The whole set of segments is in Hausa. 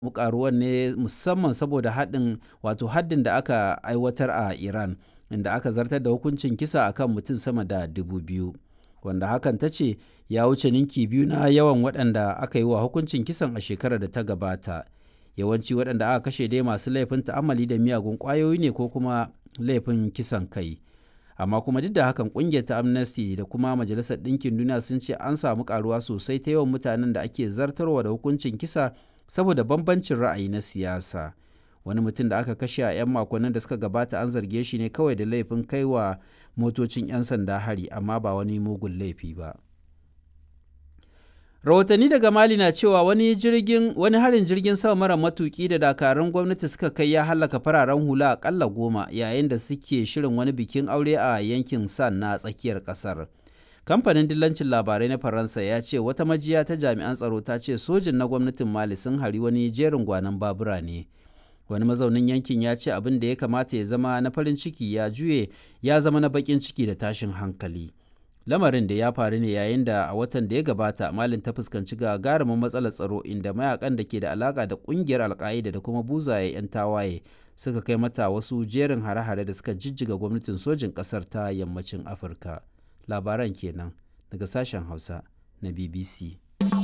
karuwan ne musamman saboda haɗin wato haddin da aka aiwatar a Iran inda aka zartar da hukuncin kisa akan mutum sama da dubu biyu wanda hakan ta ce ya wuce ninki biyu na yawan waɗanda aka yi wa hukuncin kisan a shekarar da ta gabata yawanci waɗanda aka kashe dai masu laifin ta'amali da miyagun ƙwayoyi ne ko kuma laifin kisan kai amma kuma duk da hakan ƙungiyar ta amnesty da kuma majalisar ɗinkin duniya sun ce an samu karuwa sosai ta yawan mutanen da ake zartarwa da hukuncin kisa saboda bambancin ra'ayi na siyasa wani mutum da aka kashe a 'yan makonnin da suka gabata an zarge shi ne kawai da laifin kai wa motocin 'yan sanda hari amma ba wani mugun laifi ba rahotanni daga mali na cewa wani jirgin wani harin jirgin sama mara matuki da dakarun gwamnati suka kai ya halaka fararen hula akalla goma yayin da suke shirin wani bikin aure a yankin san na tsakiyar kasar kamfanin dillancin labarai na faransa ya ce wata majiya ta jami'an tsaro ta ce sojin na gwamnatin mali sun hari wani jerin gwanon babura ne wani mazaunin yankin ya ce abin da ya kamata ya zama na farin ciki ya juye ya zama na bakin ciki da tashin hankali lamarin da ya faru ne yayin da a watan da ya gabata malin ta fuskanci gagarumin matsalar tsaro inda mayakan da ke da alaka da kungiyar alka'ida da kuma buzaye 'yan tawaye suka kai mata wasu jerin hare-hare da suka jijjiga gwamnatin sojin kasar ta yammacin afirka labaran kenan daga sashen hausa na bbc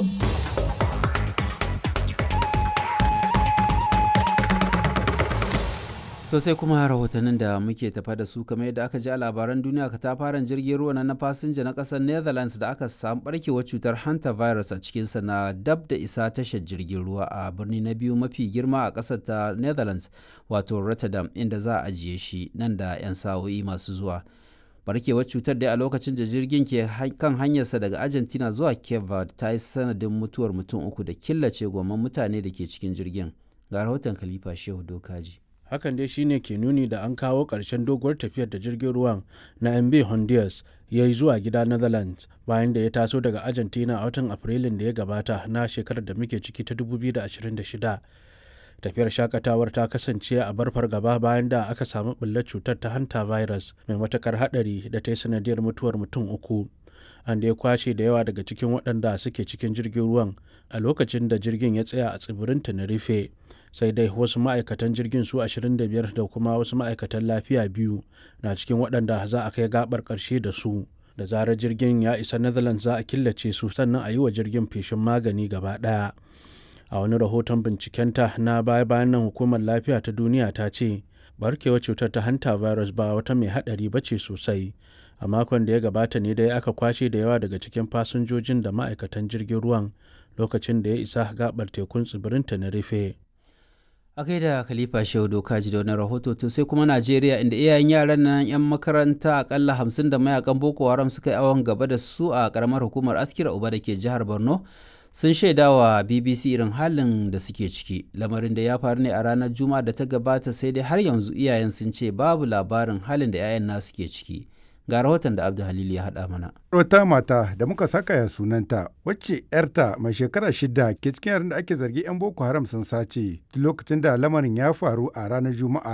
To sai kuma rahotannin da muke tafa da su kamar yadda aka ji a labaran duniya katafaren jirgin ruwa na fasinja na kasar Netherlands da aka samu barkewar cutar hanta virus a cikinsa na dab da isa tashar jirgin ruwa a birni na biyu mafi girma a kasar ta Netherlands wato Rotterdam inda za a ajiye shi nan da 'yan sa'o'i masu zuwa. barkewar cutar dai a lokacin da jirgin ke kan hanyarsa daga Argentina zuwa Cape Verde ta yi sanadin mutuwar mutum uku da killace gomman mutane da ke cikin jirgin. Ga rahoton Khalifa Shehu Dokaji. hakan dai shine ke nuni da an kawo ƙarshen doguwar tafiyar da jirgin ruwan na mb honduras ya yi zuwa gida netherlands bayan da ya taso daga argentina a watan afrilun da ya gabata na shekarar da muke ciki ta 2026 tafiyar shakatawar ta kasance a barfar gaba bayan da aka samu ɓullar cutar ta hanta virus mai matakar haɗari da ta yi sanadiyar mutuwar mutum uku an da ya kwashe da yawa daga cikin waɗanda suke cikin jirgin ruwan a lokacin da jirgin ya tsaya a tsibirin tenerife sai dai wasu ma'aikatan jirgin su 25 da kuma wasu ma'aikatan lafiya biyu na cikin waɗanda za a kai gabar ƙarshe da su da zarar jirgin ya isa netherlands za a killace su sannan a yi wa jirgin feshin magani gaba ɗaya a wani rahoton bincikenta na baya bayan nan hukumar lafiya ta duniya ta ce barkewar cutar ta hanta virus ba wata mai haɗari ba ce sosai a makon da ya gabata ne dai aka kwashe da yawa daga cikin fasinjojin da ma'aikatan jirgin ruwan lokacin da ya isa gabar tekun tsibirin tenerife a kai da khalifa shehu doka ji da wani rahoto to sai kuma najeriya inda iyayen yaran nan yan makaranta akalla hamsin da mayakan boko haram suka yi awon gaba da su a karamar hukumar askira uba da ke jihar borno sun shaida wa bbc irin halin da suke ciki lamarin da ya faru ne a ranar juma'a da ta gabata sai dai har yanzu iyayen sun ce babu labarin halin da 'ya'yan nasu ke ciki ga rahoton da abdu halil ya haɗa mana wata mata da muka saka ya sunanta wacce yarta mai shekara shida ke cikin yaran da ake zargi 'yan boko haram sun sace lokacin da lamarin ya faru a ranar juma'a